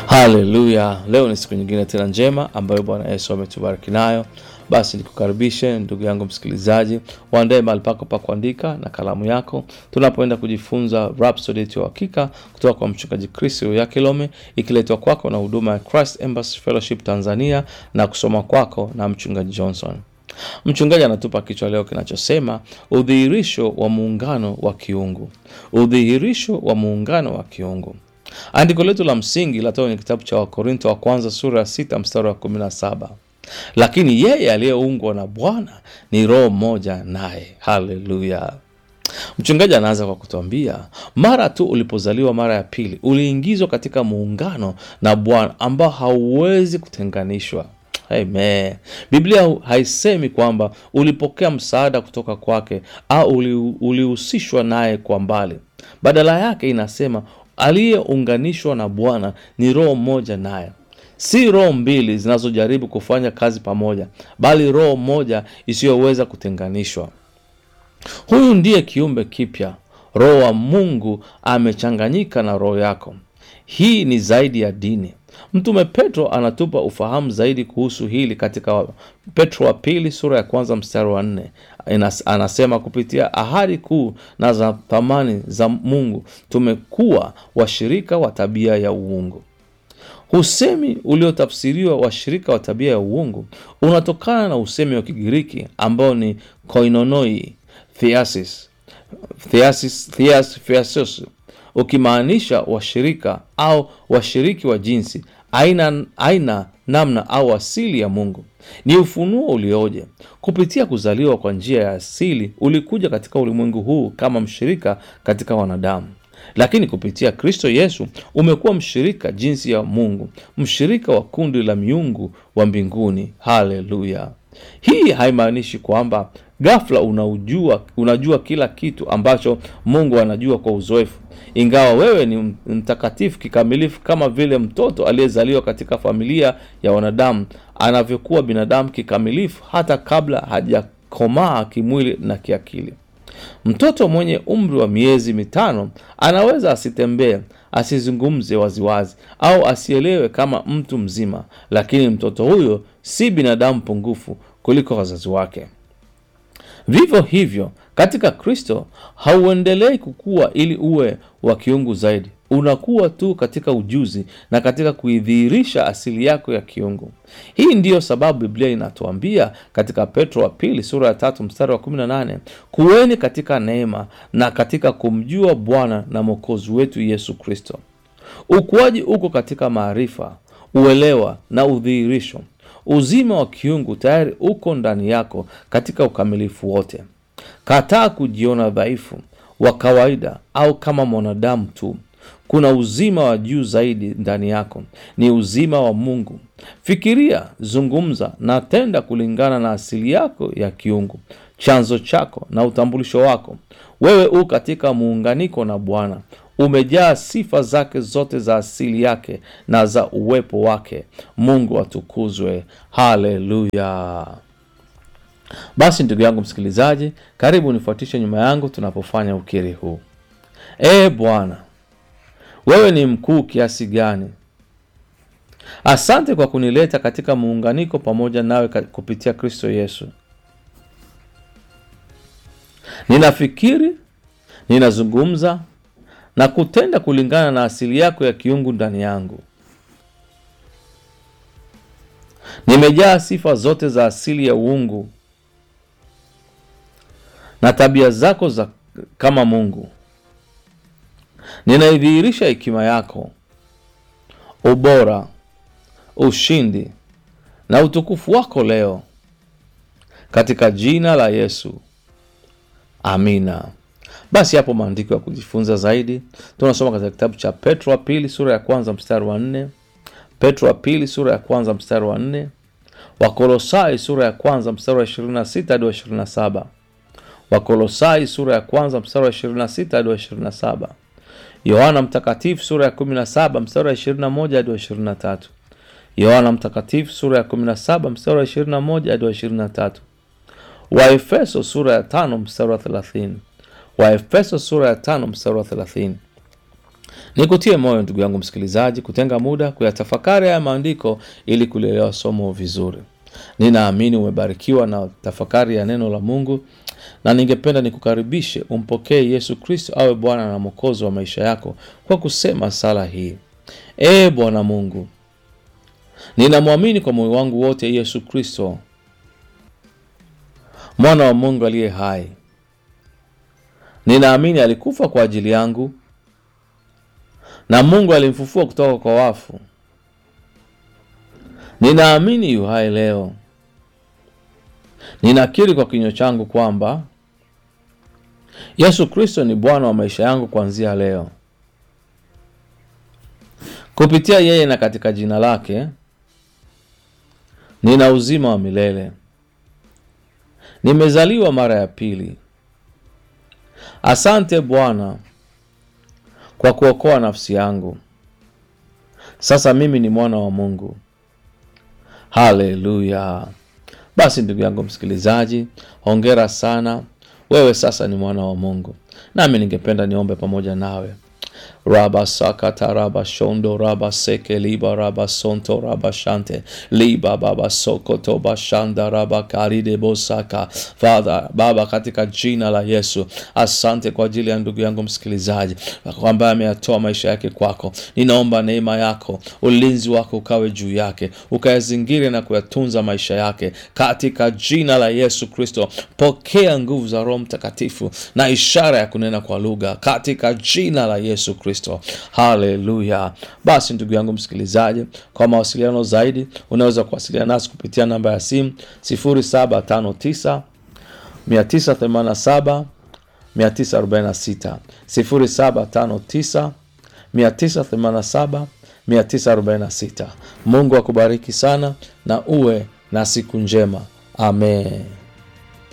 Haleluya! Leo ni siku nyingine tena njema ambayo Bwana Yesu ametubariki nayo. Basi nikukaribishe ndugu yangu msikilizaji, waandae mahali pako pa kuandika na kalamu yako, tunapoenda kujifunza Rhapsody yetu ya Uhakika kutoka kwa mchungaji Chris Yakilome, ikiletwa kwako na huduma ya Christ Embassy Fellowship Tanzania na kusoma kwako na mchungaji Johnson. Mchungaji anatupa kichwa leo kinachosema udhihirisho wa muungano wa kiungu. Udhihirisho wa muungano wa kiungu. Andiko letu la msingi latoka kwenye kitabu cha Wakorinto wa kwanza sura ya sita mstari wa kumi na saba lakini yeye aliyeungwa na Bwana ni roho mmoja naye. Haleluya! Mchungaji anaanza kwa kutuambia mara tu ulipozaliwa mara ya pili uliingizwa katika muungano na Bwana ambao hauwezi kutenganishwa. Amen. Biblia haisemi kwamba ulipokea msaada kutoka kwake au uli- ulihusishwa naye kwa mbali. Badala yake inasema aliyeunganishwa na Bwana ni roho moja naye, si roho mbili zinazojaribu kufanya kazi pamoja, bali roho moja isiyoweza kutenganishwa. Huyu ndiye kiumbe kipya. Roho wa Mungu amechanganyika na roho yako. Hii ni zaidi ya dini. Mtume Petro anatupa ufahamu zaidi kuhusu hili katika Petro wa pili sura ya kwanza mstari wa nne. Inas- Anasema, kupitia ahadi kuu na za thamani za Mungu tumekuwa washirika wa tabia ya uungu. Usemi uliotafsiriwa washirika wa tabia ya uungu unatokana na usemi wa Kigiriki ambao ni koinonoi theasis, theasis, theas, theasos, ukimaanisha washirika au washiriki wa jinsi, aina, aina, namna au asili ya Mungu. Ni ufunuo ulioje! Kupitia kuzaliwa kwa njia ya asili, ulikuja katika ulimwengu huu kama mshirika katika wanadamu lakini kupitia Kristo Yesu umekuwa mshirika jinsi ya Mungu, mshirika wa kundi la miungu wa mbinguni. Haleluya! Hii haimaanishi kwamba ghafla unaujua, unajua kila kitu ambacho Mungu anajua kwa uzoefu, ingawa wewe ni mtakatifu kikamilifu kama vile mtoto aliyezaliwa katika familia ya wanadamu anavyokuwa binadamu kikamilifu hata kabla hajakomaa kimwili na kiakili. Mtoto mwenye umri wa miezi mitano anaweza asitembee, asizungumze waziwazi au asielewe kama mtu mzima, lakini mtoto huyo si binadamu pungufu kuliko wazazi wake. Vivyo hivyo katika Kristo hauendelei kukua ili uwe wa kiungu zaidi. Unakuwa tu katika ujuzi na katika kuidhihirisha asili yako ya kiungu. Hii ndiyo sababu Biblia inatuambia katika Petro wa pili sura ya tatu mstari wa 18, kuweni katika neema na katika kumjua Bwana na Mwokozi wetu Yesu Kristo. Ukuaji uko katika maarifa, uelewa na udhihirisho. Uzima wa kiungu tayari uko ndani yako katika ukamilifu wote. Kataa kujiona dhaifu, wa kawaida au kama mwanadamu tu. Kuna uzima wa juu zaidi ndani yako, ni uzima wa Mungu. Fikiria, zungumza na tenda kulingana na asili yako ya kiungu, chanzo chako na utambulisho wako. Wewe u katika muunganiko na Bwana, umejaa sifa zake zote za asili yake na za uwepo wake. Mungu atukuzwe. Haleluya! Basi ndugu yangu msikilizaji, karibu nifuatishe nyuma yangu tunapofanya ukiri huu. Ee Bwana, wewe ni mkuu kiasi gani! Asante kwa kunileta katika muunganiko pamoja nawe ka- kupitia Kristo Yesu. Ninafikiri, ninazungumza na kutenda kulingana na asili yako ya kiungu ndani yangu. Nimejaa sifa zote za asili ya uungu na tabia zako za kama Mungu. Ninaidhihirisha hekima yako, ubora, ushindi na utukufu wako leo katika jina la Yesu, amina. Basi hapo maandiko ya kujifunza zaidi tunasoma katika kitabu cha Petro wa pili sura ya kwanza mstari wa nne Petro wa pili sura ya kwanza mstari wa nne Wakolosai sura ya kwanza mstari wa 26 hadi wa 27 Wakolosai sura ya kwanza mstari wa 26 hadi wa 27 Yohana Mtakatifu sura ya 17 mstari wa 21 hadi wa 23 Yohana Mtakatifu sura ya 17 mstari wa 21 hadi wa 23 Waefeso sura ya 5 mstari wa 30 Waefeso sura ya 5 mstari wa 30 Nikutie moyo ndugu yangu msikilizaji, kutenga muda kuyatafakari haya maandiko ili kulielewa somo vizuri. Ninaamini umebarikiwa na tafakari ya neno la Mungu, na ningependa nikukaribishe umpokee Yesu Kristo awe Bwana na Mwokozi wa maisha yako kwa kusema sala hii: Ee Bwana Mungu, ninamwamini kwa moyo wangu wote Yesu Kristo, mwana wa Mungu aliye hai. Ninaamini alikufa kwa ajili yangu na Mungu alimfufua kutoka kwa wafu. Ninaamini yu hai leo. Ninakiri kwa kinywa changu kwamba Yesu Kristo ni Bwana wa maisha yangu kuanzia leo. Kupitia yeye na katika jina lake nina uzima wa milele. Nimezaliwa mara ya pili. Asante Bwana kwa kuokoa nafsi yangu. Sasa mimi ni mwana wa Mungu. Haleluya! Basi ndugu yangu msikilizaji, hongera sana, wewe sasa ni mwana wa Mungu. Nami ningependa niombe pamoja nawe. raba sakata raba shondo raba seke liba raba sonto raba shante liba baba sokoto bashanda raba karide bosaka. Father Baba, katika jina la Yesu, asante kwa ajili ya ndugu yangu msikilizaji ambaye ameyatoa maisha yake kwako. Ninaomba neema yako, ulinzi wako ukawe juu yake, ukayazingire na kuyatunza maisha yake katika jina la Yesu Kristo. Pokea nguvu za Roho Mtakatifu na ishara ya kunena kwa lugha katika jina la Yesu Kristo. Haleluya! Basi ndugu yangu msikilizaji, kwa mawasiliano zaidi unaweza kuwasiliana nasi kupitia namba ya simu 0759 987 946 0759 987 946. Mungu akubariki sana na uwe na siku njema. Amen.